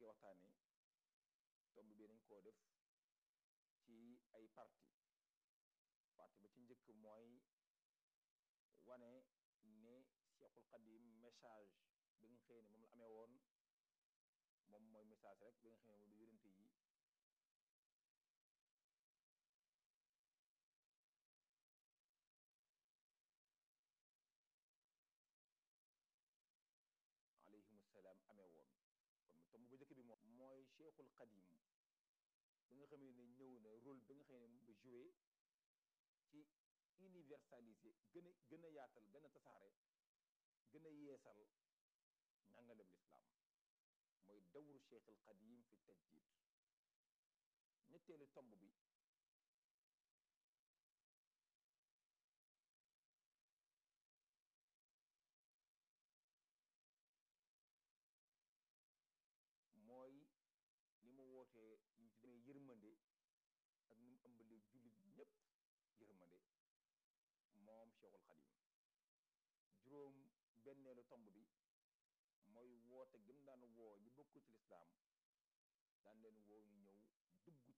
bëggee waxtaane tomb bi nañ koo def ci ay parti parti ba ci njëkk mooy wane ne Cheikhul Khadim message bi nga xëy ne moom la amee woon moom mooy message rek bi nga xam ne moom du yonente yi alayhimu salaam amee woon kon tomb bu njëkk bi moom mooy Cheikhul Khadim bi nga xam ne ñëw na rôle bi nga xam ne moom la joué ci universaliser gën a gën a yaatal gën a tasaare gën a yeesal njàngalem lislaam mooy dawru Cheikhul Khadim fi tajdid ñetteelu tomb bi mooy ni mu wootee ñu ci demee yërmande ak ni mu ëmbalee jullit ñépp yërmande moom Cheikhul Khadim juróom benneelu tomb bi mooy woote gëm daan woo ñu bokkul ci lislaam daan leen woo ñu ñëw dugg ci